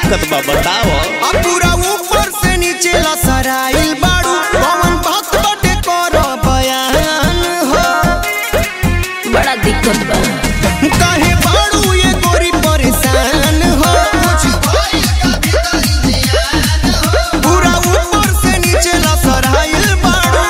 दिक्कत बा बताओ अब पूरा ऊपर से नीचे लसराइल बाड़ू पवन भक्त बटे कर बयान हो बड़ा दिक्कत बा काहे बाड़ू ये गोरी परेशान हो पूरा ऊपर से नीचे लसराइल बाड़ू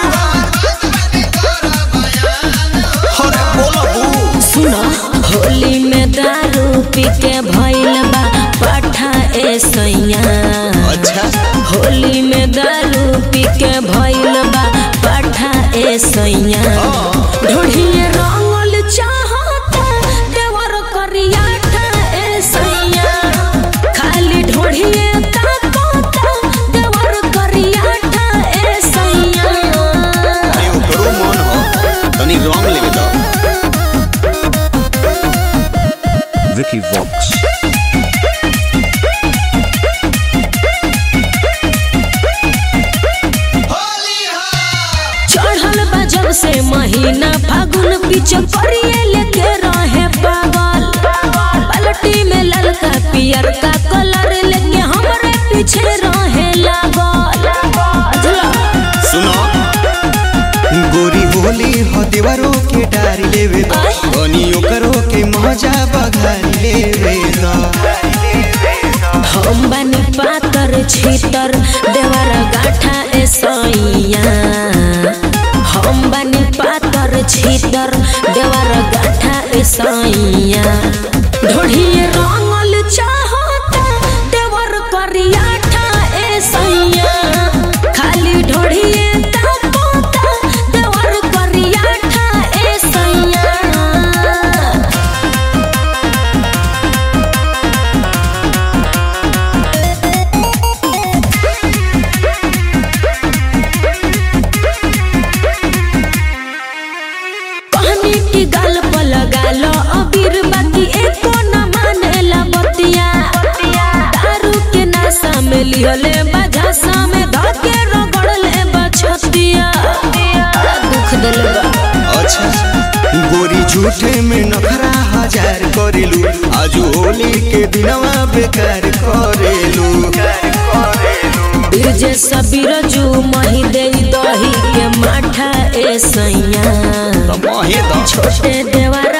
अरे बोला बू सुनो होली में दारू पी के भइल बा पाठा ए सैया अच्छा होली में दारू पी के भइल बा पाठा ए सैया ढोढ़िए रंगल चाहता देवर करियाठा ए सैया खाली ढोढ़िए ताकता देवर करियाठा ए सैया अरे ओकरो मन हो तनी रंग लेवे तो Vicky Vox. चढ़ल बा जब से महीना फागुन पीछ करिए लेके रहे पागल पलटी में ललका पियर का कलर लेके हमरे पीछे रहे लागल बुझला? सुनो गोरी होली हो देवरो के डारी लेवे तो आय। बनी ओकरो के मजा बघारी लेवे तो हम बनी पातर छीतर देवर गाठा ए सैया हम बनी पातर छीतर देवर गाठा ए सैया ढोढ़िए रंगल चाहता देवर करियाठा ए सैया खाली ढोढ़िए ताकता देवर करियाठा ए सैया कहनी की गाल पर लगा लो अबीर बाकी एको न मानेला बतिया दारू के नशा में लिहले बझासा में धके रगड़ले बछतिया बड़ा दुख दिल बा अच्छा गोरी झूठे में नखरा हजार करेलू आजू होली के दिनवा बेकार करेलू बिरजे सबीर जू मही दे दही के माठा ए सैया तो महे दो छोटे देवर